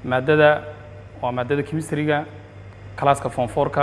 maadada waa maadada chemistryga classka form fourka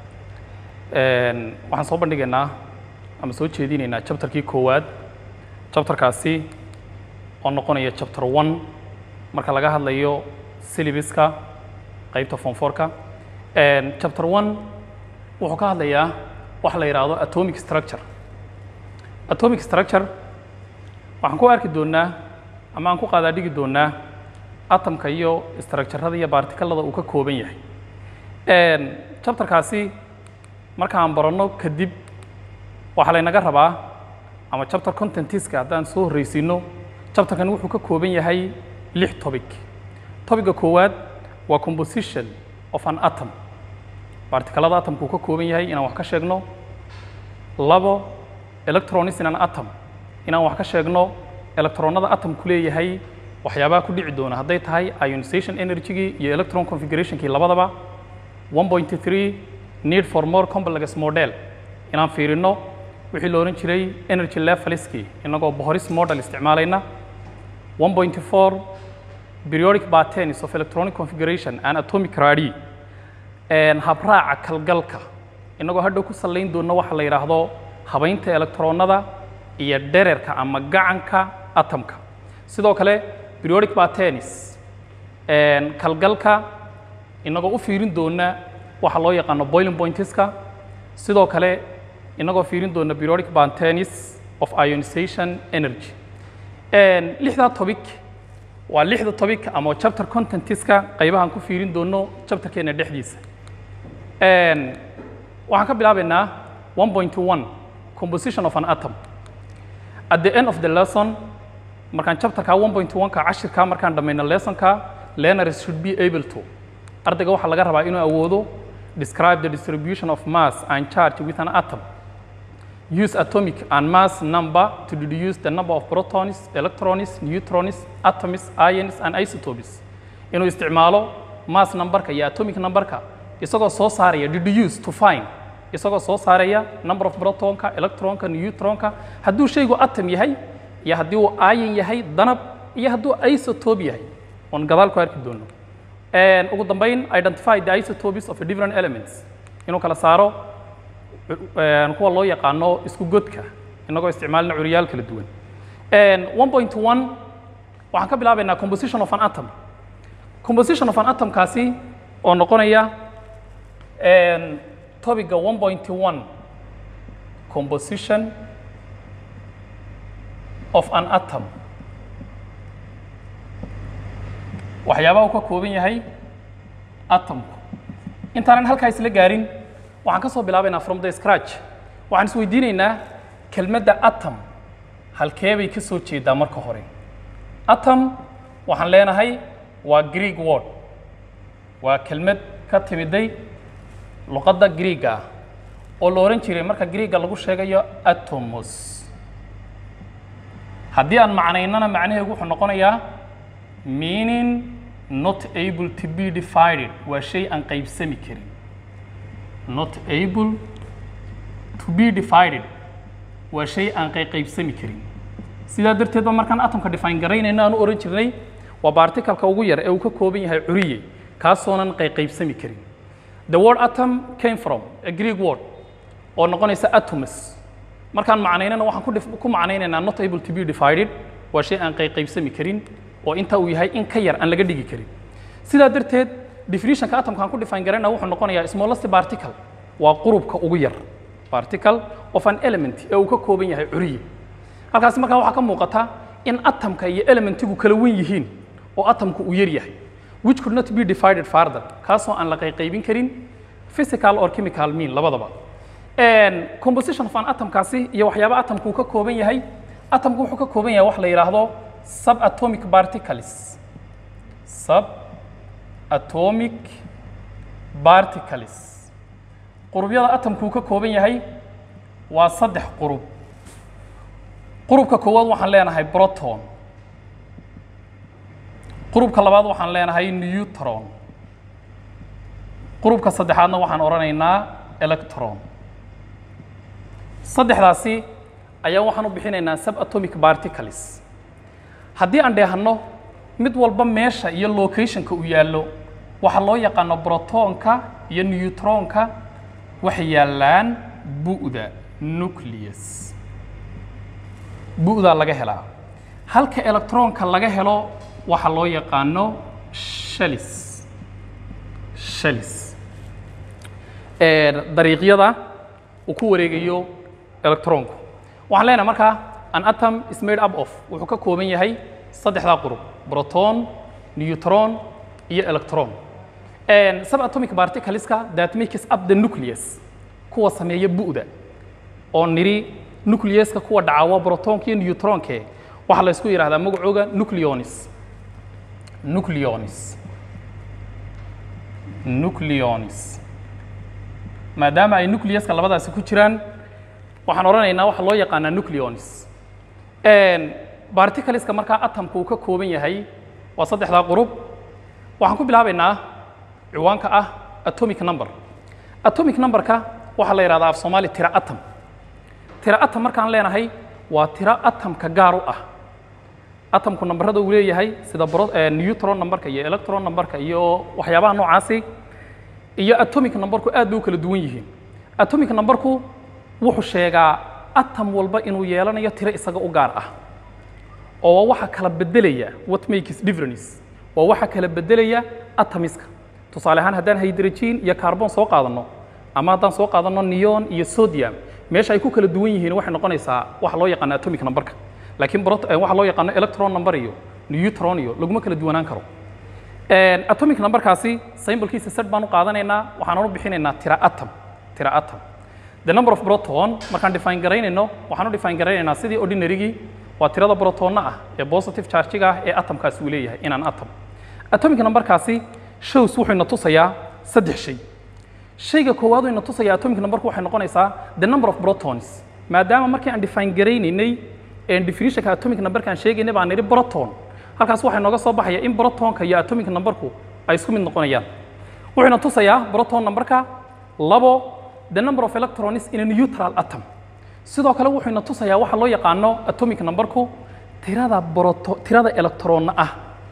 waxaan soo bandhigaynaa ama soo jeedinaynaa chapterkii koowaad chapterkaasi oo noqonaya chapter one marka laga hadlayo syllabuska qaybta form fourka chapter one wuxuu ka hadlayaa waxa la yidhaahdo atomic structure atomic structure waxaan ku arki doonaa ama aan ku qaadaa dhigi doonaa atomka iyo structurada iyo barticalada uu ka kooban yahay chapterkaasi markaan baranno kadib waxaa laynaga rabaa ama chapter contentiska haddaan soo horreysiino chapterkan wuxuu ka kooban yahay lix topic topica koowaad waa composition of an atom barticalada atomka uu ka kooban yahay inaan wax ka sheegno labo electronics in an atom inaan wax ka sheegno electronada atomku leeyahay waxyaabaha ku dhici doona hadday tahay ionization energygii iyo electron configurationkii labadaba 1.3 need for more complex model inaan fiirino wixii la odhan jiray energy levelskii inagoo bohoris model isticmaalayna 1.4 periodic patterns of electronic configuration and atomic radi habraaca kalgalka inagoo hadhow ku sallayn doona waxa la yidhaahdo habaynta electronada iyo dhererka ama gacanka atomka sidoo kale periodic patterns kalgalka inagoo u fiirin doona waxa loo yaqaano boiling pointska sidoo kale inagoo fiirin doona periodic patterns of ionization energy lixdaa topic waa lixda topic ama chapter contentiska qaybahan ku fiirin doono chapterkeena dhexdiisa waxaan ka bilaabaynaa 1.1 composition of an atom at the end of the lesson markaan chapterka 1.1ka cashirka markaan dhammayno lessonka learners should be able to ardayga waxaa laga rabaa inuu awoodo describe the distribution of mass and charge with an atom use atomic and mass number to deduce the number of protons electrons neutrons atoms ions and isotopes inuu isticmaalo mass numberka iyo atomic numberka isagoo soo saaraya deduce to find isagoo soo saaraya number of protonka electronka neutronka hadduu shaygu atom yahay iyo haddii uu ion yahay danab iyo hadduu isotope yahay oon gadaal ku arki doono ugu dambayn identify the isotopes of the different elements inuu kala saaro kuwa loo yaqaano isku godka inagoo isticmaalina curyaal kala duwan 1.1 waxaan ka bilaabaynaa composition of an atom composition of an atomkaasi oo noqonaya topiga 1.1 composition of an atom waxyaabaha uu ka kooban yahay atomku intaanan halkaa isla gaarin waxaan ka soo bilaabaynaa from the scratch waxaan isweydiinaynaa kelmadda atom halkee bay ka soo jeedaa marka hore atom waxaan leenahay waa greek word waa kelmad ka timiday luqadda greega ah oo la odhan jiray marka greega lagu sheegayo atomos haddii aan macnaynana macnaheegu wuxuu noqonayaa meaning not able to be divided waa shay aan qaybsami karin not able to be divided waa shay aan qaybsami karin sidaa darteed ba markaan atomka define garaynayna aan u ohan jirnay waa barticalka ugu yar ee uu ka kooban yahay curiye kaasoonan qaybsami karin the word atom came from a greek word oo noqonaysa atomus markaan macnaynana waxaan ku macnaynaynaa not able to be divided waa shay aan qaybsami karin oo inta uu yahay in ka yar aan laga dhigi karin sidaa darteed definitionka atomka aan ku define garayna wuxuu noqonayaa smallest particle waa qurubka ugu yar particle of an element ee uu ka kooban yahay curiye halkaasi markaa waxaa ka muuqata in atomka iyo elementigu kala wen yihiin oo atomku uu yar yahay which could not be divided further kaasoo aan la qayqaybin karin physical or chemical mean labadaba composition of an atomkaasi iyo waxyaaba atomku uu ka kooban yahay atomku wuxuu ka kooban yahay wax la yidhaahdo subatomic particles subatomic particles qurubyada atomku uu ka kooban yahay waa saddex qurub qurubka koowaad waxaan leenahay proton qurubka labaad waxaan leenahay neutron qurubka saddexaadna waxaan odhanaynaa electron saddexdaasi ayaa waxaan u bixinaynaa subatomic particles haddii aan dheehanno mid walba meesha iyo locationka uu yaallo waxaa loo yaqaano brotonka iyo neutronka waxay yaallaan bu'da nucleus bu'daa laga helaa halka electronka laga helo waxaa loo yaqaano shalis shalis dariiqyada uu ku wareegayo electronku waxaan leenahay markaa an atom is made up of wuxuu ka kooban yahay saddexdaa qurub proton neutron iyo electron subatomic particleska that makes up the nucleus kuwa sameeya bu'da oo niri nucleuska kuwa dhaca waa protonka iyo neutronke waxaa la isku yidhahdaa magacooga nucleonis nucleonis nucleonis maadaama ay nucleuska labadaasi ku jiraan waxaan odhanaynaa waxa loo yaqaanaa nucleonis particleska markaa atomka uu ka kooban yahay waa saddexdaa qurub waxaan ku bilaabaynaa ciwaanka ah atomic number atomic numberka waxaa la yidhahdaa af soomaali tira atom tira atom markaan leenahay waa tiro atomka gaar u ah atomku nambarada uu leeyahay sida neutron numberka iyo electron numberka iyo waxyaabaha noocaasi iyo atomic numberku aad bay u kala duwan yihiin atomic numberku wuxuu sheegaa atom walba inuu yeelanayo tiro isaga u gaar ah oo waa waxa kala bedelaya what makes difference waa waxa kala bedelaya atomiska tusaale ahaan haddaan hydrogen iyo carbon soo qaadanno ama haddaan soo qaadanno neon iyo sodium meesha ay ku kala duwan yihiin waxay noqonaysaa waxa loo yaqaano atomic numberka laakiin waxa loo yaqaano electron number iyo neutron iyo laguma kala duwanaan karo atomic numberkaasi symbolkiisa set baan u qaadanaynaa waxaan u bixinaynaa tira atom tira atom the number of proton markaan define garaynayno waxaan u define garaynaynaa sidii ordinarygii waa tirada protonna ah ee positive chargiga ah ee atomkaasi uu leeyahay inaan atom atomic numberkaasi shows wuxuu ina tusayaa saddex shay shayga koowaad uu ina tusayaa atomic numberku waxay noqonaysaa the number of protons maadaama markii aan define garaynaynay definitionka atomic numberka aan sheegaynay baan nidhi proton halkaas waxaa nooga soo baxaya in protonka iyo atomic numberku ay isku mid noqonayaan wuxuuna tusayaa proton numberka labo the number of electrons in a neutral atom sidoo kale wuxuuna tusayaa waxa loo yaqaano atomic numberku tirada proto tirada electronna ah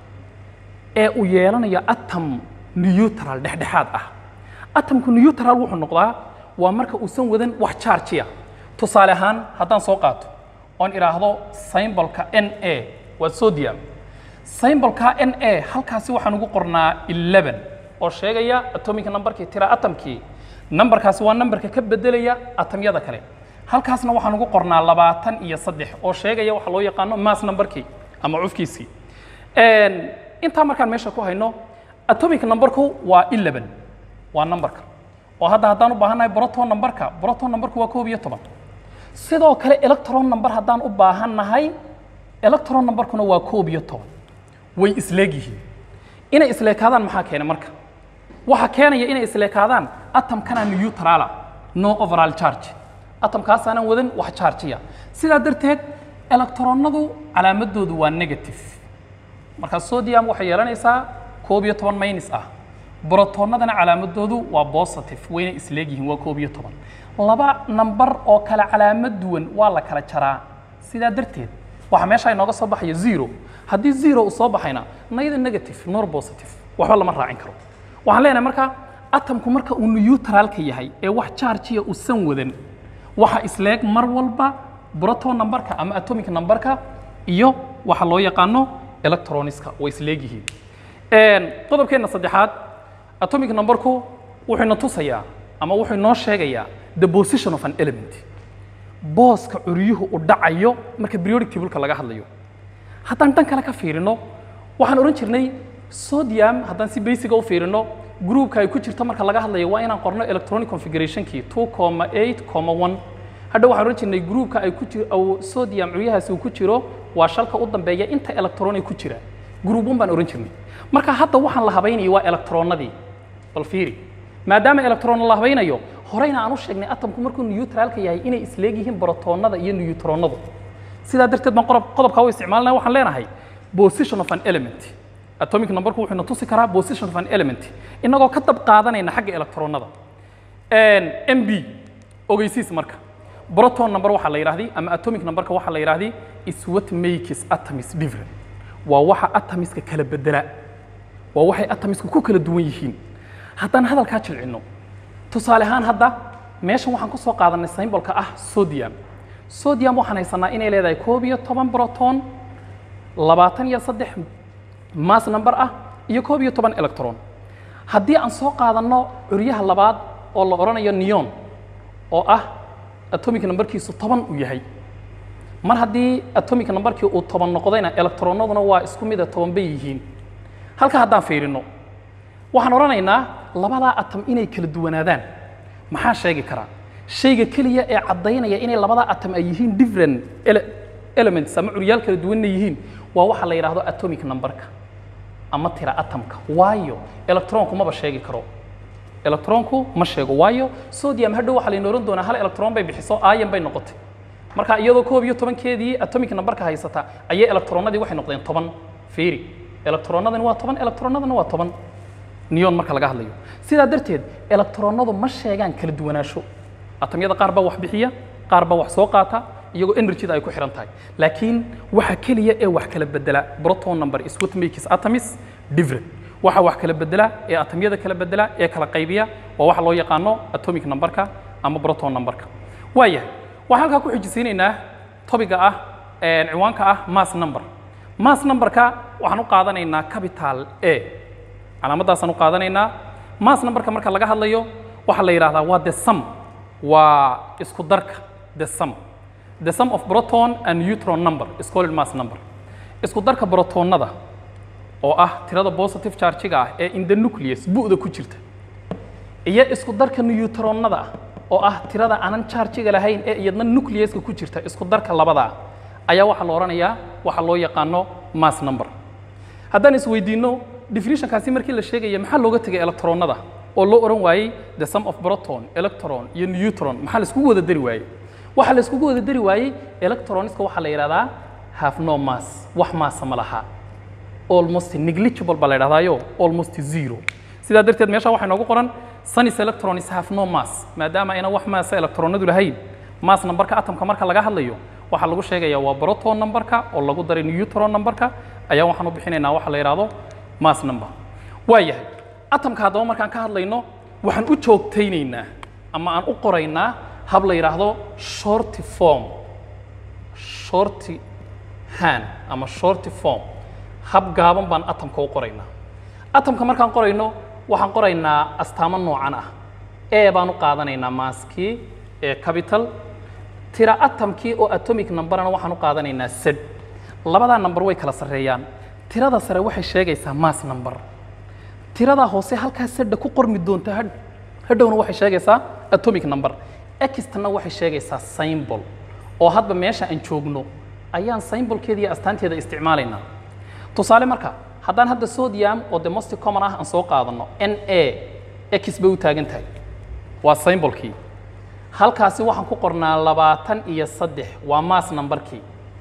ee uu yeelanayo atom neutral dhexdhexaad ah atomku neutral wuxuu noqdaa waa marka uusan wadan wax chargiya tusaale ahaan haddaan soo qaato oon idhaahdo symbolka n a waa sodium symbolka n a halkaasi waxaan ugu qornaa 11 oo sheegaya atomic numberkii tira atomkii numberkaasi waa numberka ka bedelaya atomyada kale halkaasna waxaan ugu qornaa labaatan iyo saddex oo sheegaya waxa loo yaqaano mass numberkii ama cufkiisii intaa markaan meesha ku hayno atomic numberku waa 11 waa numberka oo hadda haddaan u baahannahay proton numberka proton numberku waa koob iyo toban sidoo kale electron number haddaan u baahannahay electron numberkuna waa koob iyo toban way isleegyihiin inay isleekaadaan maxaa keenay marka waxa keenaya inay isleekaadaan atomkana neutrala no overall charge atomkaasaanan wadan wax chargiya sidaa darteed electronnadu calaamadoodu waa negative marka sodium waxay yeelanaysaa koob iyo toban minus ah brotonnadana calaamadoodu waa positive wayna isleegyihiin waa koob iyo toban laba nambar oo kale calaamad duwan waa la kala jaraa sidaa darteed waxaa meesha inooga soo baxaya zero haddii zero uu soo baxayna nayada negative nor positive waxba lama raacin karo waxaan leenahay marka atomku marka uu neutralka yahay ee wax chargiya uusan wadan waxa isleeg mar walba proton numberka ama atomic numberka iyo waxa loo yaqaano electroniska way isleegyihiin qodobkeenna saddexaad atomic numberku wuxuu ina tusayaa ama wuxuu inoo sheegayaa the position of an element booska curyuhu u dhacayo marka periodic tableka laga hadlayo haddaan dhan kale ka fiirino waxaan odhan jirnay sodium haddaan si basiga u fiirino groupka ay ku jirto marka laga hadlayo waa inaan qorno electronic configurationkii two comma eight comma one hadha waxaan odhan jirnay groupka ay ku jiro sodium curyahaasi uu ku jiro waa shalka u dambeeya inta electron ay ku jira group one baan odhan jirnay marka hadda waxaan la habaynayo waa electronnadii bal fiiri maadaama electron la habaynayo horeyna aan u sheegnay atomku markuu neutralka yahay inay isleegyihiin protonnada iyo neutronnadu sidaa darteed baan qodob qodobkaa u isticmaalnaya waxaan leenahay position of an element atomic numberku wuxuu na tusi karaa position of an element inagoo ka dab qaadanayna xagga electronnada mb ogeysiis marka proton number waxaa la yidhahdi ama atomic numberka waxaa la yidhahdi is what makes atoms different waa waxa atomiska kala bedela waa waxay atomiska ku kala duwan yihiin haddaan hadalkaa jilcino tusaale ahaan hadda meeshan waxaan ku soo qaadanay symbolka ah sodium sodium waxaan haysanaa inay leedahay koob iyo toban proton labaatan iyo saddex mass number ah iyo koob iyo toban electron haddii aan soo qaadanno curyaha labaad oo la odhanayo neon oo ah atomic numberkiisu toban uu yahay mar haddii atomic numberkii uu toban noqdayna electronaduna waa isku mida toban bay yihiin halka haddaan fiirino waxaan odhanaynaa labadaa atom inay kala duwanaadaan maxaa sheegi karaa shayga keliya ee caddaynaya inay labadaa atom ay yihiin different ele- elements ama curyaal kala duwanna yihiin waa waxa la yidhaahdo atomic numberka ama tira atomka waayo electronku maba sheegi karo electronku ma sheego waayo sodium hadhow waxaa layna ohan doonaa hal electron bay bixiso ion bay noqotay marka iyadoo koob iyo tobankeedii atomic numberka haysata ayay electronadii waxay noqdeen toban fiiri electronadani waa toban electronadana waa toban neon marka laga hadlayo sidaa darteed electronadu ma sheegaan kala duwanaansho atomyada qaar baa wax bixiya qaar baa wax soo qaata iyagoo energyda ay ku xihan tahay laakiin waxa keliya ee wax kala bedela proton number is what makes atoms different waxa wax kala bedela ee atomyada kala bedela ee kala qaybiya waa waxa loo yaqaano atomic numberka ama proton numberka waayahay waxaan halkaa ku xijisiinaynaa topiga ah ee ciwaanka ah mass number mass numberka waxaan u qaadanaynaa capital a calaamadaasaan u qaadanaynaa mass numberka marka laga hadlayo waxaa la yidhahdaa waa the sum waa isku darka the sum the sum of proton and neutron number is called mass number isku darka protonada oo ah tirada positive charge-ga ah ee in the nucleus bu'da ku jirta iyo isku darka neutronada ah oo ah tirada aanan charge-ga lahayn ee iyadna nucleuska ku jirta isku darka labadaa ayaa waxaa la odhanayaa waxa loo yaqaano mass number haddaan isweydiinno definitionkaasi markii la sheegaya maxaa looga tegay electronada oo loo odhan waayey the sum of proton electron iyo neutron maxaa la iskugu wada dari waayey waxaa la iskugu wada dari waayey electroniska waxaa la yidhahdaa have no mass wax maassa ma laha almost negligible baa la yidhahdaayo almost zero sidaa darteed meesha waxaa inoogu qoran sunis electrons have no mass maadaama ayna wax maassa electronadu lahayn mass numberka atomka marka laga hadlayo waxaa lagu sheegayaa waa proton numberka oo lagu daray neutron numberka ayaa waxaan u bixinaynaa waxa la yidhaahdo mass number waa yahay atomka haddaba markaan ka hadlayno waxaan u joogtaynaynaa ama aan u qoraynaa hab la yidhaahdo shorty form shorty hand ama shorty form hab gaaban baan atomka u qoraynaa atomka markaan qorayno waxaan qoraynaa astaamo noocan ah e baan u qaadanaynaa maaskii ee capital tira atomkii oo atomic numberana waxaan u qaadanaynaa sed labadaa number way kala sarreeyaan tirada sare waxay sheegaysaa mass number tirada hoose halkaa sedha ku qormi doonta had- hadhowna waxay sheegaysaa atomic number extana waxay sheegaysaa symbol oo hadba meesha aan joogno ayaan symbolkeeda iyo astaanteeda isticmaalaynaa tusaale marka haddaan hadda sodium oo the most common ah aan soo qaadano n a x bay u taagan tahay waa symbolkii halkaasi waxaan ku qornaa labaatan iyo saddex waa mass numberkii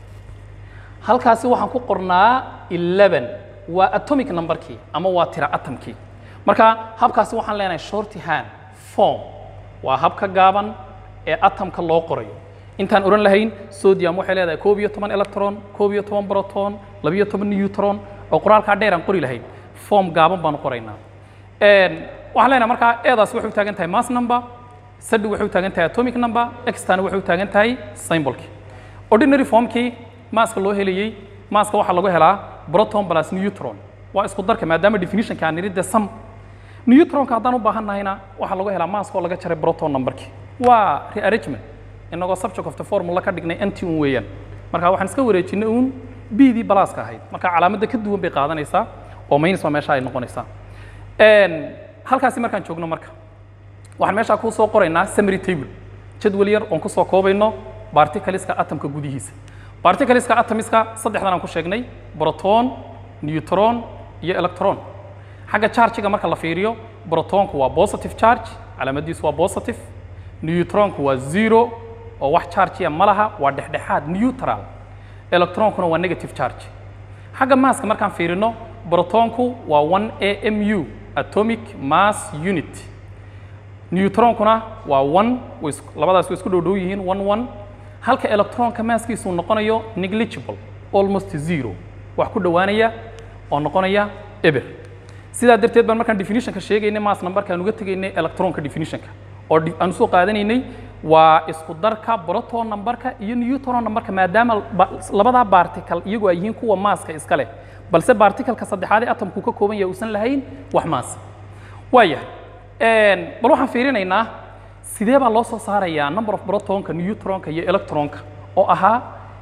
halkaasi waxaan ku qornaa 11 waa atomic numberkii ama waa tira atomkii marka habkaasi waxaan leenahay shorty hand form waa habka gaaban ee atomka loo qorayo intaan oran lahayn sodium waxay leedahay koob iyo toban electron koob iyo toban proton labiyo toban neutron oo qoraalkaa dheer aan qori lahayn form gaaban baan u qoraynaa Een, waxaan leenahay markaa eedaas waxay u taagan tahay mass number sadi waxay u taagan tahay atomic number extana waxay u taagan tahay symbolkii ordinary formkii maaska loo helayey maaska waxaa lagu helaa proton plus neutron waa isku darka maadaama definitionka aan nidhi the sum neutronka haddaan u baahan nahayna waxaa lagu helaa maaska oo laga jaray proton numberkii waa rearrangement inagoo subject of the formula ka dhignay anti un weeyaan marka waxaan iska wareejinay uun bdii balaaska ahayd marka calaamadda ka duwan bay qaadanaysaa oo minus waa meesha ay noqonaysaa Een, halkaasi markaan joogno marka waxaan meeshaa kuu soo qoraynaa summary table jadwal yar oon kusoo koobayno particleska atomka gudihiisa particleska atomiska saddexdan aan ku sheegnay proton neutron iyo electron xagga chargiga marka la fiiriyo protonku waa positive charge calaamadiisu waa positive neutronku waa zero oo wax chargiya ma laha waa dhexdhexaad neutral electronkuna waa negative charge xagga maaska markaan fiirino protonku waa 1 amu atomic mass unit neutronkuna waa 1 way isku- labadaas way isku dhow dhow yihiin 1 1 halka electronka maaskiisu noqonayo negligible almost zero wax ku dhowaanaya oo noqonaya eber sidaa darteed baan markaan definitionka sheegaynay mass numberkaan uga tegaynay electronka definitionka oo di- aan usoo qaadanaynay waa isku darka proton numberka iyo neutron numberka maadaama ba- labadaa particle iyagu ay yihiin kuwa maaska iska leh balse particle-ka saddexaad ee atomku ka kooban yahay uusan lahayn wax maas waayahay Een, bal waxaan fiirinaynaa sidee baa loo soo saarayaa number of protonka neutronka iyo electronka oo ahaa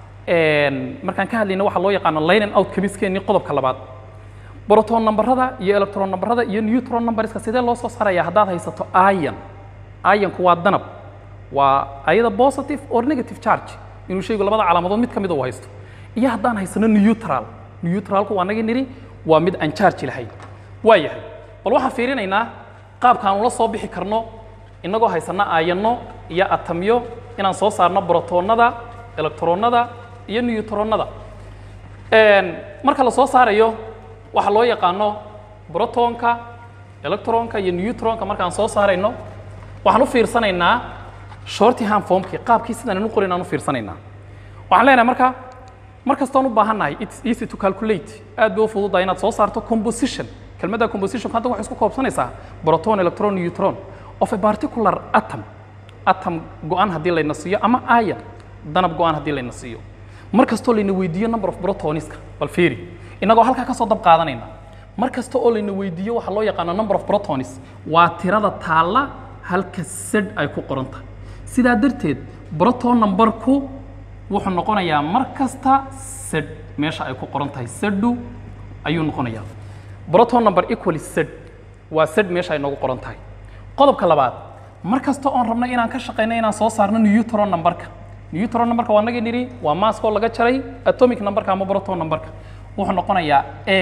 een, markaan ka hadlayna waxaa loo yaqaano line and out chemistry qodobka labaad proton numberada iyo electron numberada iyo neutron numberska sidee loo soo saarayaa haddaad haysato ion ionku waa danab waa ayada positive or negative charge inuu shaygu labada calaamadood mid ka mid uu haysto iyo haddaan haysano neutral neutralku waa naga niri waa mid aan charge lahayn waa yahay bal waxaan fiirinaynaa qaabkaan ula soo bixi karno innagoo haysana aayano iyo atamyo inaan soo saarno brotonada electronada iyo neutronada Een, marka la soo saarayo waxaa loo yaqaano protonka electronka iyo neutronka markaan soo saarayno waxaan u fiirsanaynaa shorthand formkii qaabkii sidaan u qorin aan u fiirsanaynaa waxaan leenahay marka mar kastoon u baahannahay it's easy to calculate aad bay u fududahay inaad soo saarto composition kelmadda composition hadda waxay isku koobsanaysaa proton electron neutron of a particular atom atom go-an haddii layna siiyo ama ion danab go-an haddii layna siiyo mar kastoo layna weydiiyo number of protoniska bal fiiri innagoo halkaa ka soo dab qaadanayna mar kasta oo layna weydiiyo waxaa loo yaqaano number of protons waa tirada taalla halka sed ay ku qoran tahay sidaa darteed proton numberku wuxuu noqonayaa mar kasta sed meesha ay ku qoran tahay sedu ayuu noqonayaa proton number equal sed waa sed meesha ay noogu qoran tahay qodobka labaad mar kasta oon rabno inaan ka shaqayno inaan soo saarno neutron numberka neutron numberka waa naga nidhi waa maaskoo laga jaray atomic numberka ama proton numberka wuxuu noqonayaa a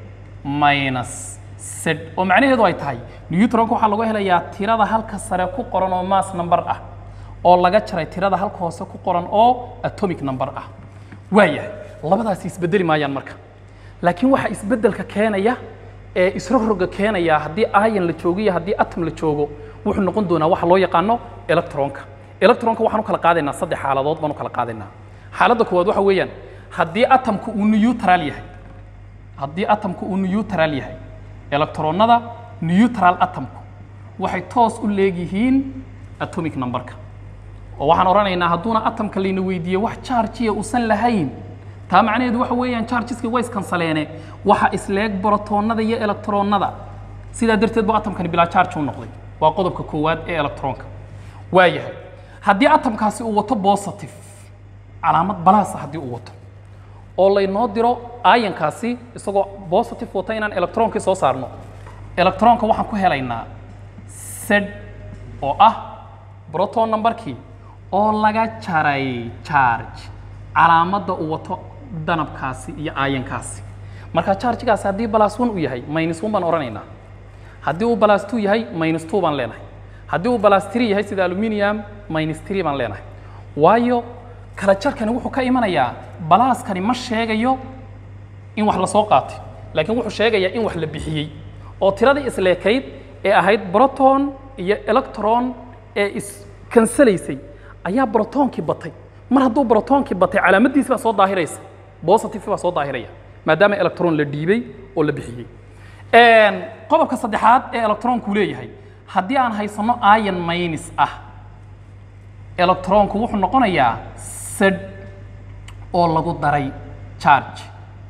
minus z oo macnaheedu ay tahay neutronka waxaa lagu helayaa tirada halka sare ku qoran oo mass number ah oo laga jaray tirada halka hoose ku qoran oo atomic number ah waayahay labadaasi isbedeli maayaan marka laakiin waxa isbedelka keenaya ee isrogroga keenaya haddii ion la joogo iyo haddii atom la joogo wuxuu noqon doonaa waxa loo yaqaano electronka electronka waxaan u kala qaadaynaa saddex xaaladood baan u kala qaadaynaa xaaladda koowaad waxa weeyaan haddii atomku uu neutral yahay haddii atomku uu neutral yahay electronada neutral atomku waxay toos u leegyihiin atomic numberka oo waxaan odhanaynaa hadduuna atomka layna weydiiye wax chargiya uusan lahayn taa macnaheedu waxa weeyaan chargeska way iskansaleene waxa isleeg brotonada iyo electronada sidaa darteed bu atomkani bilaa charge u noqday waa qodobka koowaad ee electronka waayahay haddii atomkaasi uu wato positive calaamad balaasa haddii uu wato oo laynoo diro ionkaasi isagoo positive wata inaan electronkii soo saarno electronka waxaan ku helaynaa sed oo ah proton numberkii oo laga jaray charge calaamadda uu wato danabkaasi iyo ionkaasi marka chargegaasi haddii balas one uu yahay minus one baan odhanaynaa haddii uu balas two yahay minus two baan leenahay haddii uu balas three yahay sida aluminium minus three baan leenahay waayo kala jarkani wuxuu ka imanayaa balaaskani ma sheegayo in wax la soo qaatay laakiin wuxuu sheegayaa in wax la bixiyey oo tiradii isleekayd ee ahayd proton iyo electron ee iskansalaysay ayaa brotoonkii batay mar hadduu brotoonkii batay calaamaddiisi baa soo daahiraysa positive baa soo daahiraya maadaama electron la dhiibay oo la bixiyey qodobka saddexaad ee electronku leeyahay haddii aan haysano ion minus ah electronku wuxuu noqonayaa sed oo lagu daray charge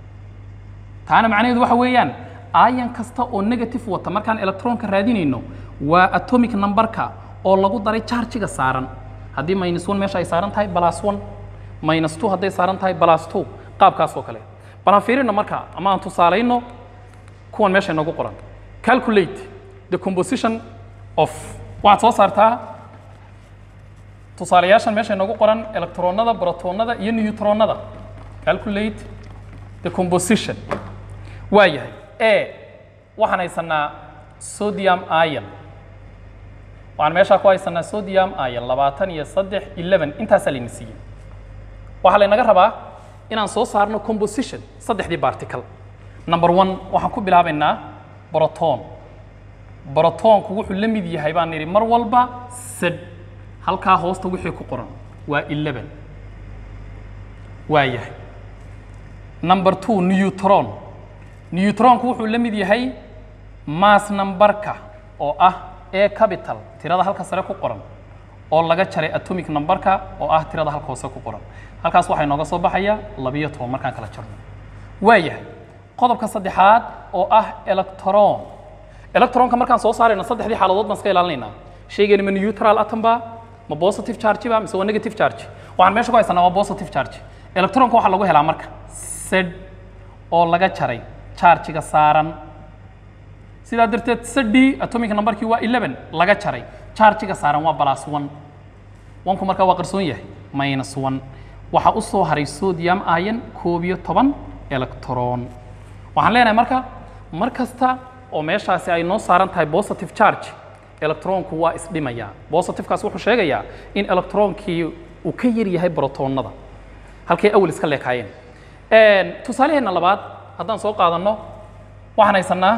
taana macnaheedu waxa weeyaan ion kasta oo negative wata markaan electronka raadinayno waa atomic numberka oo lagu daray chargiga saaran haddii minus one meesha ay saaran tahay plus one minus two hadday saaran tahay plus two qaabkaas oo kale bal aan fiirino marka ama aan tusaalayno kuwan meesha inoogu qoran calculate the composition of waxaad soo saartaa tusaalayaashan meesha inoogu qoran electronada protonada iyo neutronada calculate the composition waa yahay a waxaan haysanaa sodium ion waxaan meeshaa ku haysanaa sodium ion labaatan iyo saddex eleven intaasaa layna siiyey waxaa laynaga rabaa inaan soo saarno composition saddexdii particle number one waxaan ku bilaabaynaa broton brotonku wuxuu la mid yahay baan nidhi mar walba sed halkaa hoosta wixii ku qoran waa eleven waa yahay number two neutron neutronku wuxuu la mid yahay mass numberka oo ah a capital tirada halka sare ku qoran oo laga jaray atomic numberka oo ah tirada halka hoose ku qoran halkaas waxaa inooga soo baxaya labiyo toban markaan kala jarno waayahay qodobka saddexaad oo ah electron electronka markaan soo saarayno saddexdii xaaladood baan iska ilaalinaynaa shaygeeni ma neutral atom ba ma positive charge ba mise waa negative charge waxaan meesha ku haysanaa waa positive charge electronka waxaa lagu helaa marka sed oo laga jaray chargiga saaran sidaa darteed sedi atomic numberkii waa 11 laga jaray chargiga saaran waa plus 1 wanku markaa waa qarsoon yahay minus 1 waxaa u soo haray sodium ion koob iyo toban electron waxaan leenahay marka mar kasta oo meeshaasi ay noo saaran tahay positive charge electronku waa isdhimayaa positivekaas wuxuu sheegayaa in electronkii uu ka yar yahay brotonada halkay awal iska leekaayeen tusaaleheenna labaad haddaan soo qaadanno waxaan haysanaa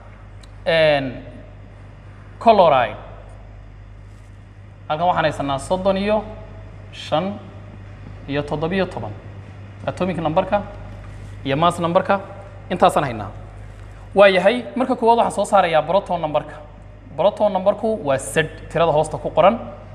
coloride halkan waxaan haysanaa soddon iyo shan iyo toddobiyo toban atomic numberka iyo mass numberka intaasaan haynaa waa yahay marka koowaad waxaan soo saarayaa broton numberka broton numberku waa sed tirada hoosta ku qoran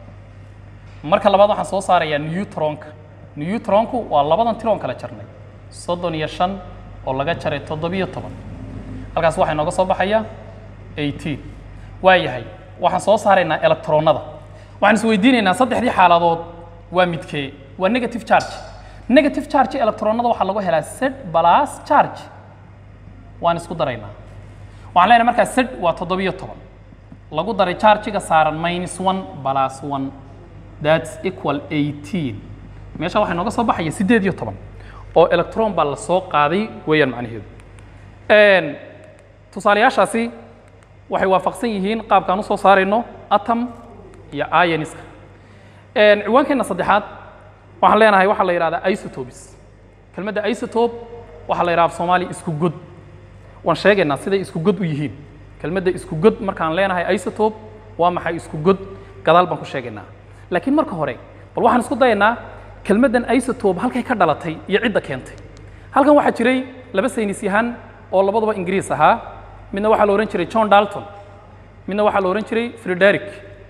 marka labaad waxaan soo saarayaa neutronka neutronku waa labadan tiroon kala jarnay soddon iyo shan oo laga jaray toddobiyo toban halkaas waxaa inooga soo baxaya eighteen waa yahay waxaan soo saaraynaa electronada waxaan isweydiinaynaa saddexdii xaaladood waa midkee waa negative charge negative charge electronada waxaa lagu helaa sed plus charge waan isku daraynaa waxaan leenahay markaa sed waa toddobiyo toban lagu daray chargiga saaran minus one plus one that's equal eighteen meesha waxaa inooga soo baxaya siddeed iyo toban oo electron baa la soo qaaday weeyaan macnaheedu tusaalayaashaasi waxay waafaqsan yihiin qaabkaan usoo saarayno atom iyo ioniska ciwaankeenna saddexaad waxaan leenahay waxaa la yidhahdaa isotopes kelmadda isotope waxaa la yidhaha soomaaliya isku god waan sheegaynaa siday isku god u yihiin kelmadda isku god markaan leenahay isotope waa maxay isku god gadaal baan ku sheegaynaa laakiin marka hore bal waxaan isku dayaynaa kelmaddan isotope halkay ka dhalatay iyo cidda keentay halkan waxaa jiray laba saynis yahan oo labaduba ingiriis ahaa midna waxaa la odhan jiray john dalton midna waxaa la odhan jiray frederick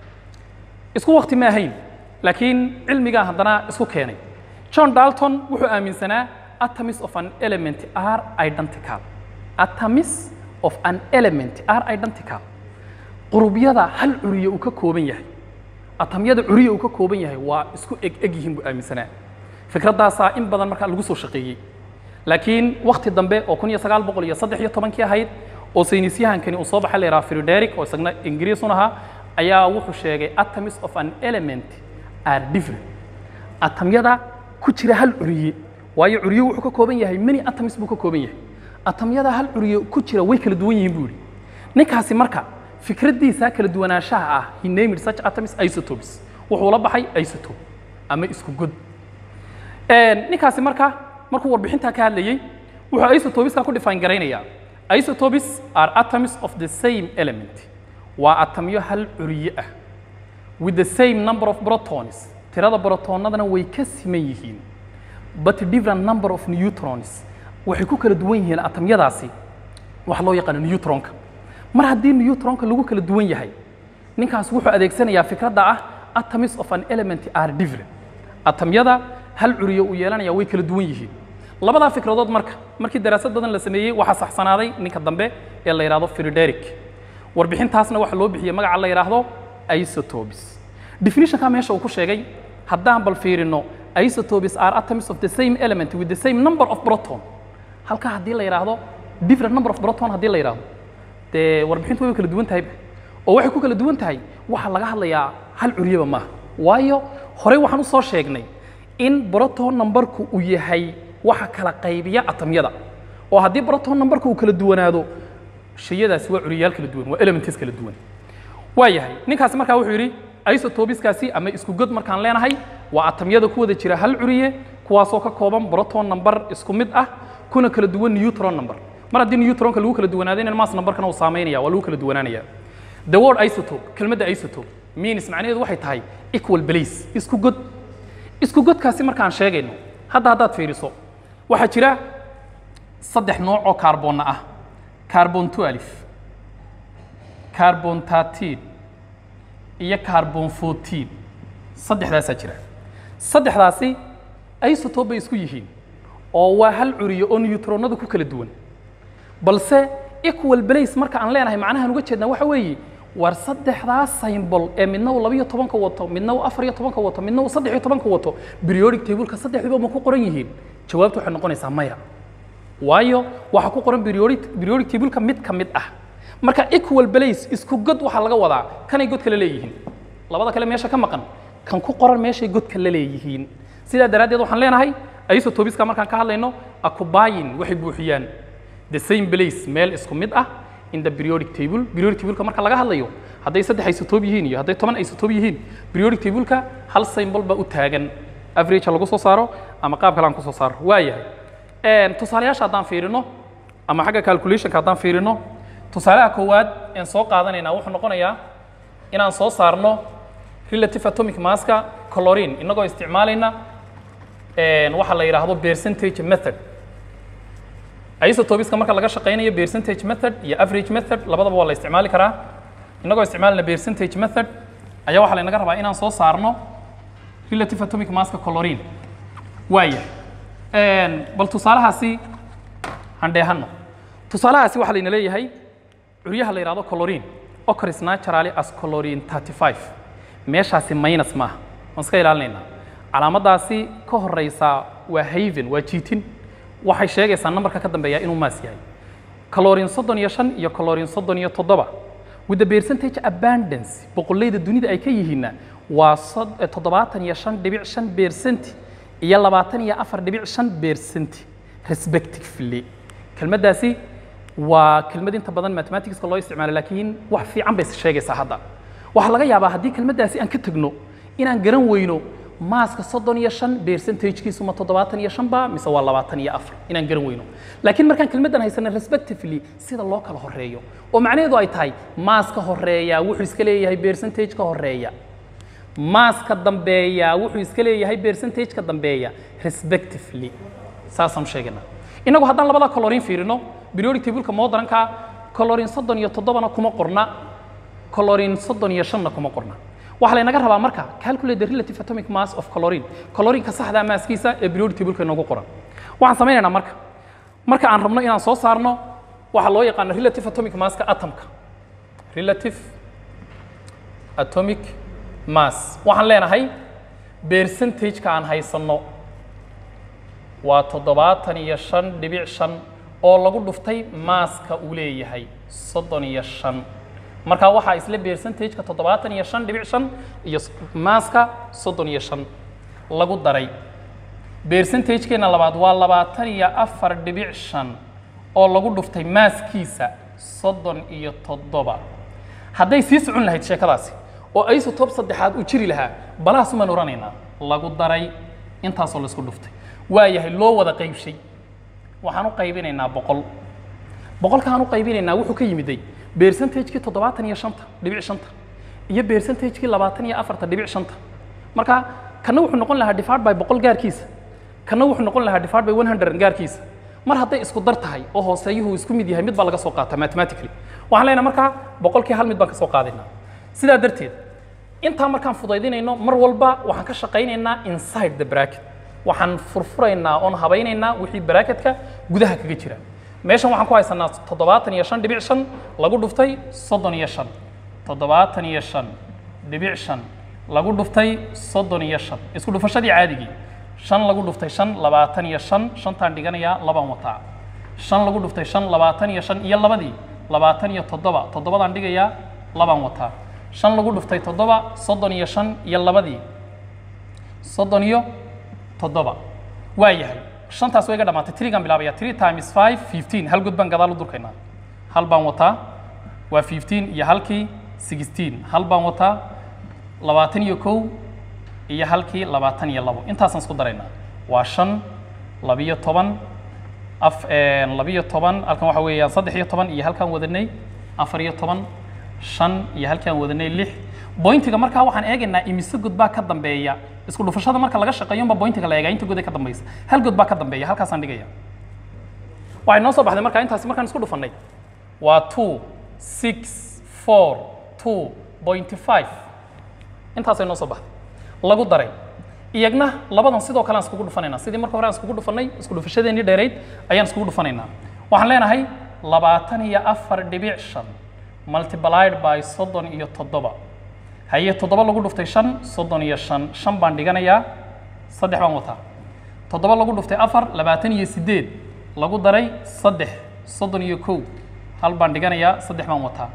isku wakti ma ahayn laakiin cilmigaa haddana isku keenay john dalton wuxuu aaminsanaa atoms of an element are identical atoms of an element are identical qurubyada hal curiye uu ka kooban yahay atamyada curiye uu ka kooban yahay waa isku eg eg yihiin buu aaminsanaa fikraddaasaa in badan markaa lagu soo shaqeeyey laakiin wakti dambe oo kun iyo sagaal boqol iyo saddex iyo tobankii ahayd oo saynisyahankani uu soo baxay la yidhaha frederick oo isagna ingiriisun ahaa ayaa wuxuu sheegay atoms of an element are different atamyada ku jira hal curiye waayo curiye wuxuu ka kooban yahay many atoms buu ka kooban yahay atamyada hal curiye ku jira way kala duwan yihiin buu yidhi ninkaasi marka fikraddiisa kala duwanaanshaha ah he named such atoms isotopes wuxuu la baxay isotope ama isku god ninkaasi marka markuu warbixintaa ka hadlayey wuxuu isotopeska ku define garaynayaa isotopes are atoms of the same element waa atamyo hal curiye ah with the same number of protons tirada brotonadana way ka siman yihiin but different number of neutrons waxay ku kala duwan yihiin atamyadaasi waxa loo yaqaano neutronka mar haddii neutronka lagu kala duwan yahay ninkaas wuxuu adeegsanayaa fikradda ah atoms of an element are different atamyada hal curiye uu yeelanaya way kala duwan yihiin labadaa fikradood marka markii daraasad badan la sameeyey waxaa saxsanaaday ninka dambe ee la yidhahdo frederick warbixintaasna waxaa loo bixiyey magaca la yidhaahdo isotopes definitionka meesha uu ku sheegay haddaan bal fiirino isotopes are atoms of the same element with the same number of proton halka haddii la yidhaahdo different number of proton haddii la yidhaahdo dee warbixintu way kala duwan tahay oo waxay ku kala duwan tahay waxaa laga hadlayaa hal curyaba maaha waayo horey waxaan usoo sheegnay in proton numberku uu yahay waxa kala qaybiya atamyada oo haddii proton numberku uu kala duwanaado shayadaasi waa curiyaal kala duwan waa elements kala duwan waa yahay ninkaasi markaa wuxuu yidhi isotopiskaasi ama isku god markaan leenahay waa atamyada ku wada jira hal curiye kuwaasoo ka kooban proton number isku mid ah kuna kala duwan neutron number mar haddii neutronka lagu kala duwanaadayna mass numberkana uu saameynaya waa lagu kala duwanaanaya the word isotope kelmadda isotope means macnaheedu waxay tahay equal place isku god isku godkaasi markaan sheegayno hadda haddaad fiiriso waxaa jira saddex nooc oo kaarboonna ah carbon 12 carbon 13 iyo carbon 14 saddexdaasaa jira saddexdaasi isotope bay isku yihiin oo waa hal curiyo oo newtronadu ku kala duwan balse equal place marka aan leenahay macnahaan uga jeednaa waxa weeye war saddexdaas symbol ee midna uu labiyo tobanka wato midna uu afar iyo tobanka wato midna uu saddex iyo tobanka wato periodic tableka saddexdiiba ma ku qoran yihiin jawaabtu waxay noqonaysaa maya waayo waxaa ku qoran periodic periodic tableka mid ka mid ah marka equal place isku god waxaa laga wadaa kanay god kale leeyihiin labada kale meesha ka maqan kan ku qoran meeshay godka la leeyihiin sidaa daraaddeed waxaan leenahay isotopiska markaan ka hadlayno acubayin waxay buuxiyaan the same place meel isku mid ah in the periodic table periodic tableka marka laga hadlayo hadday saddex isotope yihiin iyo hadday toban isotope yihiin periodic tableka hal symbol baa u taagan average lagu soo saaro ama qaab kale aan ku soo saaro waayahay tusaalayaasha haddaan fiirino ama xagga calculationka haddaan fiirino tusaalaha koowaad een soo qaadanaynaa wuxuu noqonayaa inaan soo saarno relative atomic masska chlorine inagoo isticmaalayna waxa la yidhaahdo percentage method isotopiska marka laga shaqaynayo percentage method iyo average method labadaba waa la isticmaali karaa inagoo isticmaalayna percentage method ayaa waxaa laynaga rabaa inaan soo saarno relative atomic masska chlorine waaya bal tusaalahaasi aan dheehanno tusaalahaasi waxaa layna leeyahay curyaha la yidhahdo chlorine occurs naturally as chlorine 35 meeshaasi minus maaha waan iska ilaalinaynaa calaamaddaasi ka horeysa waa haven waa jiitin waxay sheegaysaa nambarka ka dambeeya inuu maas yahay chlorine soddon iyo shan iyo chlorine soddon iyo toddoba with the percentage abundance boqolleyda dunida ay ka yihiinna waa toddobaatan iyo shan dhibic shan percent iyo labaatan iyo afar dhibic shan percent respectively kelmaddaasi waa kelmad inta badan mathematicska loo isticmaalo laakiin wax fiican bay sheegaysaa hadda waxaa laga yaabaa haddii kelmaddaasi aan ka tegno inaan garan weyno maaska soddon iyo shan percentagekiisu ma toddobaatan iyo shan ba mise waa labaatan iyo afar inaan garan weyno laakiin markaan kelmaddan haysana respectively sida loo kala horeeyo oo macnaheedu ay tahay maaska horeeya wuxuu iska leeyahay percentage ka horeeya maaska dambeeya wuxuu iska leeyahay percentage ka dambeeya respectively saasaan sheegaynaa innagu haddaan labada chlorine fiirino periodic tableka modernka chlorine soddon iyo toddobana kuma qorna chlorine soddon iyo shanna kuma qorna waxaa laynaga rabaa marka calculate the relative atomic mass of chlorine chlorineka saxda maaskiisa ee periodic tableka inoogu qoran waxaan samaynaynaa marka marka aan rabno inaan soo saarno waxaa loo yaqaana relative atomic masska atomka relative atomic mass waxaan leenahay percentageka aan haysanno waa toddobaatan iyo shan dhibic shan oo lagu dhuftay maaska uu leeyahay soddon iyo shan marka waxaa isla percentageka toddobaatan iyo shan dhibic shan iyo maaska soddon iyo shan lagu daray percentagekeena labaad waa labaatan iyo afar dhibic shan oo lagu dhuftay maaskiisa soddon iyo toddoba hadday sii socon lahayd sheekadaasi oo isotope saddexaad uu jiri lahaa balaasumaan oranaynaa lagu daray intaasoo laisku dhuftay waa yahay loo wada qaybshay waxaan u qaybinaynaa boqol boqolkaan u qaybinaynaa wuxuu ka yimiday percentagekii toddobaatan iyo shanta dhibic shanta iyo percentagekii labaatan iyo afarta dhibic shanta marka kana wuxuu noqon lahaa divided by boqol gaarkiisa kana wuxuu noqon lahaa divided by one hundred gaarkiisa mar hadday isku dar tahay oo hooseeyuhu isku mid yahay mid baa laga soo qaata mathematically waxaan leenahay markaa boqolkii hal mid baan ka soo qaadaynaa sidaa darteed intaa markaan fudaydinayno mar walba waxaan ka shaqaynaynaa inside the bracket waxaan furfuraynaa oon habaynaynaa wixii bracketka gudaha kaga jira meeshan waxaan ku haysanaa toddobaatan iyo shan dhibic shan lagu dhuftay soddon iyo shan toddobaatan iyo shan dhibic shan lagu dhuftay soddon iyo shan isku dhufashadii caadigii shan lagu dhuftay shan labaatan iyo shan shantaan dhiganayaa labaan wataa shan lagu dhuftay shan labaatan iyo shan iyo labadii labaatan iyo toddoba toddobadaan dhigayaa labaan wataa shan lagu dhuftay toddoba soddon iyo shan iyo labadii soddon iyo toddoba waa yahay shantaas way ga dhamaatay trigaan bilaabaya three times five fifteen hal god baan gadaal u durkaynaa hal baan wataa waa fifteen iyo halkii sixteen hal baan wataa labaatan iyo kow iyo halkii labaatan iyo labo intaasaan isku daraynaa waa shan labiyo toban af labiyo toban halkan waxa weeyaan saddex iyo toban iyo halkaan wadanay afar iyo toban shan iyo halkaan wadanay lix bointiga markaa waxaan eegaynaa imise god baa ka dambeeya isku dhufashada marka laga shaqeeyo unba bointiga la eegaa inta god ee ka dambaysa hal god baa ka dambeeya halkaasaan dhigaya waxay noo soo baxday markaa intaasi markaan isku dhufannay waa two six four two point five intaasay noo soo baxday lagu daray iyagna labadan sidoo kale aan iskugu dhufanaynaa sidii marka hore aan iskugu dhufannay isku dhufashadeennii dheerayd ayaan iskugu dhufanaynaa waxaan leenahay labaatan iyo afar dhibic shan multiplied by soddon iyo toddoba haye toddoba lagu dhuftay shan soddon iyo shan shan baan dhiganayaa saddex baan wataa toddoba lagu dhuftay afar labaatan iyo siddeed lagu daray saddex soddon iyo kow hal baan dhiganayaa saddex baan wataa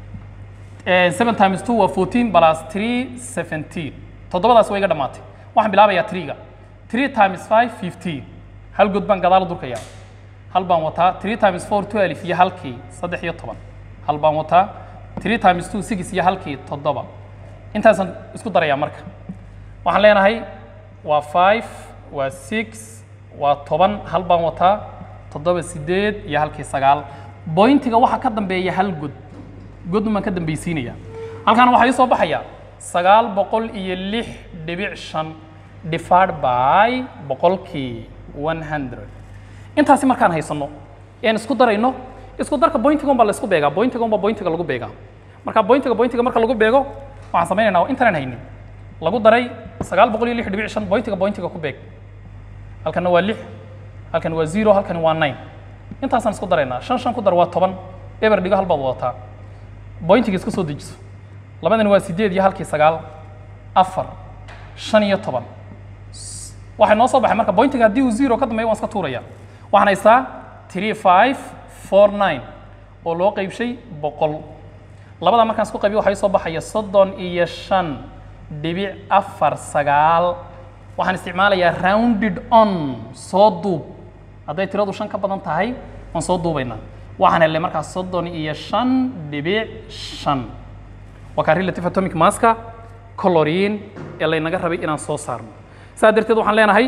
seven times two waa fourteen plus three seventeen toddobadaas way iga dhammaatay waxaan bilaabayaa triga three times five fifteen hal god baan gadaal u durkayaa hal baan wataa three times four twelve iyo halkii saddex iyo toban hal baan wataa three times two six iyo halkii toddoba intaasaan isku darayaa marka waxaan leenahay waa five waa six waa toban hal baan wataa toddoba sideed iyo halkii sagaal bointiga waxaa ka dambeeya hal god godun baan ka dambaysiinaya halkaana waxaa ii soo baxaya sagaal boqol iyo lix dhibic shan divided by boqolkii one hundred intaasi markaan haysanno ean isku darayno isku darka bointiga un baa la isku beegaa bointiga un baa bointiga lagu beegaa marka bointiga bointiga marka lagu beego waxaan samaynaynaa intanan haynin lagu daray sagaal boqol iyo lix dhibic shan bointiga bointiga ku beeg halkanna waa lix halkan waa zero halkan waa nine intaasaan isku daraynaa shan shan ku dar waa toban eber dhigo hal baad wadataa bointiga iska soo dejiso labadani waa sideed iyo halkii sagaal afar shan iyo toban waxay noo soo baxay marka bointiga haddii uu zero ka dambeeyo waan iska tuuraya waxaan haystaa three five four nine oo loo qeybshay boqol labada markaan isku qaybiyo waxaa ii soo baxaya soddon iyo shan dhibic afar sagaal waxaan isticmaalayaa rounded on soo duub hadday tiradu shan ka badan tahay waan soo duubaynaa waxaan helnay markaas soddon iyo shan dhibic shan waa kaa relative atomic maska coloriin ee laynaga rabay inaan soo saarno saa darteed waxaan leenahay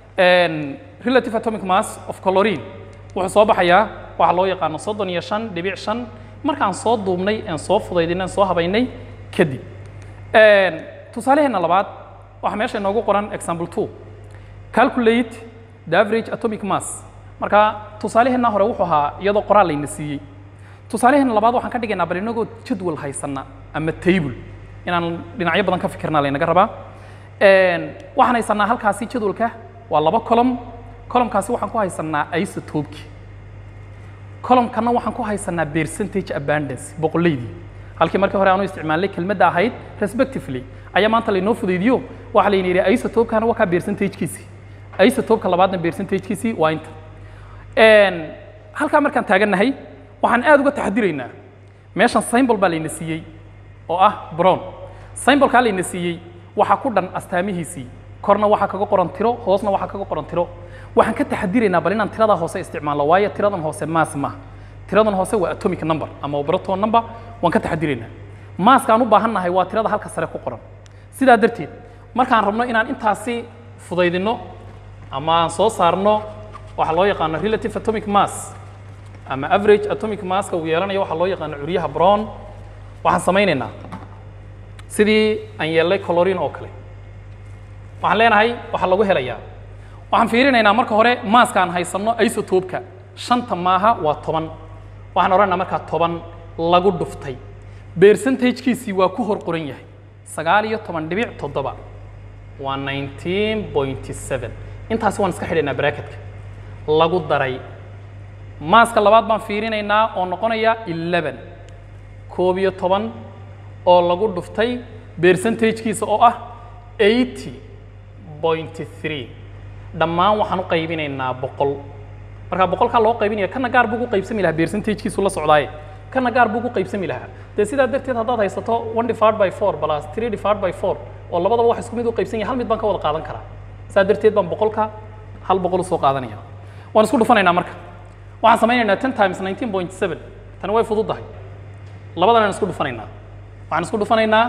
relative atomic mass of coloriin wuxuu soo baxayaa waxaa loo yaqaano soddon iyo shan dhibic shan markaan soo duubnay aan soo fudaydinay aan soo habaynay kadib tusaaleheenna labaad waxaa meesha inoogu qoran example two calculate the average atomic mass marka tusaaleheenna hore wuxuu ahaa iyadoo qoraal layna siiyey tusaaleheenna labaad waxaan ka dhigaynaa bal inagoo jadwal haysana ama table inaan dhinacyo badan ka fikirnaa laynaga rabaa waxaan haysanaa halkaasi jadwalka waa laba column columnkaasi waxaan ku haysanaa isotopki columnkana waxaan ku haysanaa percentage abundance boqollaydii halkii markii hore aanu isticmaalnay kelmadda ahayd respectively ayaa maanta laynoo fudaydiyo waxaa layna yidhi isotopkana waa kaa percentagekiisii isotopka labaadna percentagekiisii waa inta halkaa markaan taagannahay waxaan aad uga taxadiraynaa meeshan symbol baa layna siiyey oo ah brown symbolkaa layna siiyey waxaa ku dhan astaamihiisii korna waxaa kaga qoran tiro hoosna waxaa kaga qoran tiro waxaan ka taxadiraynaa bal inaan tiradaa hoose isticmaalno waayo tiradan hoose maas maaha tiradan hoose waa atomic number ama proton number waan ka taxadiraynaa maaska aan u baahan nahay waa tirada halka sare ku qoran sidaa darteed markaan rabno inaan intaasi fudaydinno ama aan soo saarno waxaa loo yaqaano relative atomic mass ama average atomic masska uu yeelanayo waxaa loo yaqaano curyaha brown waxaan samaynaynaa sidii aan yeelnay colorin oo kale waxaan leenahay waxaa lagu helayaa waxaan fiirinaynaa marka hore maaska aan haysanno isotopka shanta maaha waa toban waxaan odhanaynaa markaa toban lagu dhuftay percentagekiisii waa ku hor qoran yahay sagaal iyo toban dhibic toddoba waa nineteen point seven intaasi waan iska xidhaynaa bracketka lagu daray maaska labaad baan fiirinaynaa oo noqonaya eleven koob iyo toban oo lagu dhuftay percentagekiisa oo ah eighty point three dhammaan waxaan u qaybinaynaa boqol marka boqolkaa loo qaybinaya kana gaar buu ku qaybsami lahaa percentagekiisu la socdaaye kana gaar buu ku qaybsami lahaa dee sidaa darteed haddaad haysato one divided by four plus three divided by four oo labadaba wax isku mid u qaybsan yahay hal mid baan ka wada qaadan karaa saa darteed baan boqolka hal boqol u soo qaadanaya waan isku dhufanaynaa marka waxaan samaynaynaa ten times nineteen point seven tani way fududdahay labadan aan isku dhufanaynaa waxaan isku dhufanaynaa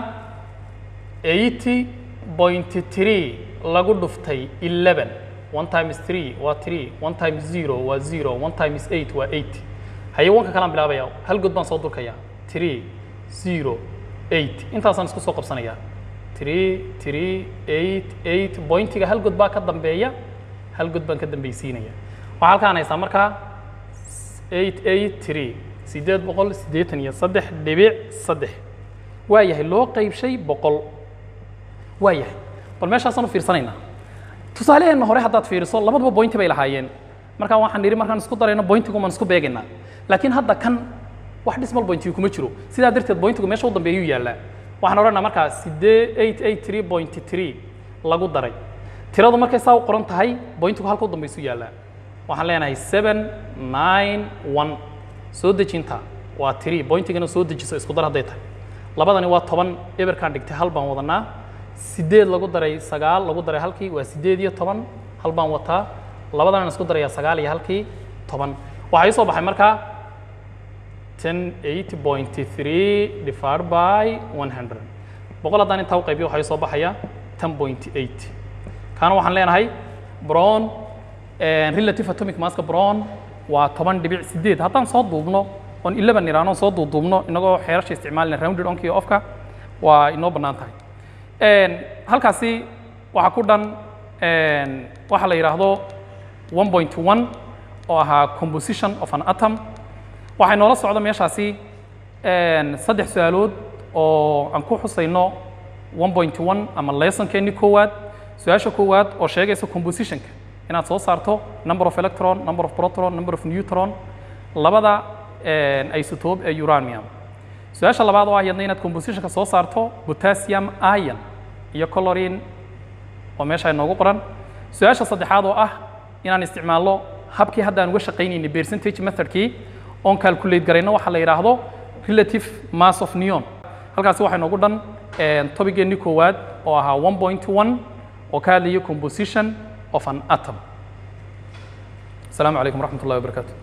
eighty point three lagu dhuftay eleven one times three waa three one times zero waa zero one times eight waa eight hayawaanka kalaan bilaabaya hal god baan soo durkayaa three zero eight intaasaan isku soo qabsanayaa three three eight eight bointiga hal god baa ka dambeeya hal god baan ka dambaysiinaya waxaa halkaan haysaa markaa eight eight three siddeed boqol siddeetan iyo saddex dhibic saddex waa yahay loo qaybshay boqol waa yahay bal meeshaasaan u fiirsanaynaa tusaaleheenna hore haddaad fiiriso labaduba bointi bay lahaayeen markaa waxaan nidhi markaan isku darayno bointigu maan isku beegaynaa laakiin hadda kan wax dhismal bointigu kuma jiro sidaa darteed bointigu meesha u dambeeyuu yaallaa waxaan odhanaa markaa sidee eight eight three point three lagu daray tiradu markay saa u qoran tahay bointigu halka u dambaysu yaallaa waxaan leenahay seven nine one soo dejinta waa three bointigana soo dejiso isku dar hadday tahay labadani waa toban eberkaan dhigtay hal baan wadanaa sideed lagu daray sagaal lagu daray halkii waa sideed iyo toban hal baan wataa labadana isku darayaa sagaal iyo halkii toban waxaa ii soo baxay markaa ten eight point three divided by one hundred boqol haddaan intaa u qaybiyo waxaa ii soo baxaya ten point eight kaana waxaan leenahay brown relative atomic masska brown waa toban dhibic sideed haddaan soo duubno oon eleven iraano soo duuduubno inagoo xeerasha isticmaalina rounded onka iyo ofka waa inoo bannaan tahay halkaasi waxaa ku dhan waxa la yidhaahdo one point one oo ahaa composition of an atom waxay noola socda meeshaasi saddex su-aalood oo aan ku xusayno one point one ama lessonkeeni koowaad su-aasha koowaad oo sheegaysa compositionka inaad soo saarto number of electron number of proton number of neutron labada isotope ee uranium su-aasha labaad oo ah iyadna inaad compositionka soo saarto potassium ion iyo chlorine oo meesha inoogu qoran su-aasha saddexaad oo ah inaan isticmaalno habkii hadda aan uga shaqaynaynay percentage methodkii oon calculate garayno waxa la yidhaahdo relative mass of neon halkaasi waxaa inoogu dhan topigeennii koowaad oo ahaa one point one oo ka hadlaya composition of an atom السلام عليكم ورحمة الله وبركاته